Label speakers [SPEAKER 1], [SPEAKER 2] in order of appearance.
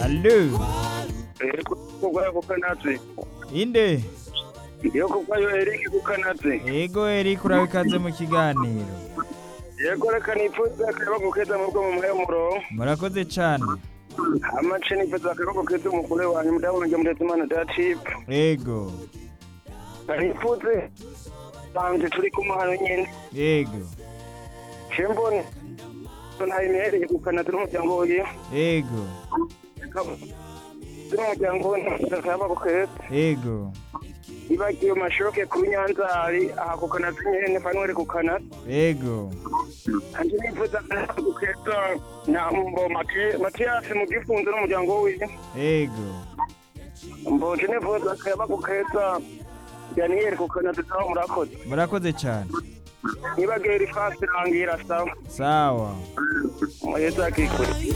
[SPEAKER 1] Allo.
[SPEAKER 2] Ego kugwayo kukanatse.
[SPEAKER 1] Inde.
[SPEAKER 2] Yo kugwayo Eric kukanatse.
[SPEAKER 1] Ego Eric urabe ikaze mu kiganiro.
[SPEAKER 2] Yego reka nipfuza akaboko keza mu bwo mu muhe murongo.
[SPEAKER 1] Murakoze cyane.
[SPEAKER 2] Amace nipfuza akaboko keza umugore wanjye mudabona njye mutetse imana datip.
[SPEAKER 1] Ego.
[SPEAKER 2] Nipfuze banje turi kumwe hano nyene.
[SPEAKER 1] Ego.
[SPEAKER 2] Chembone. Ntayimereye kukanatse n'umuryango wiwe.
[SPEAKER 1] Ego.
[SPEAKER 2] N'umuryango we akaboko keza.
[SPEAKER 1] Ego.
[SPEAKER 2] Ibagiwe mashoke ku Nyanzari aha kukanatse nyene fanwere kukanatse.
[SPEAKER 1] Ego.
[SPEAKER 2] anje nifuza gukeza nambo matiyasi mu gifunzo n'umuryango wiwe
[SPEAKER 1] Ego.
[SPEAKER 2] mboje nifuza kaba gukeza daniyeli kukana tutaho murakoze
[SPEAKER 1] Murakoze cyane.
[SPEAKER 2] nibagera ifasi rangira sawa
[SPEAKER 1] Sawa.
[SPEAKER 2] muheza akikure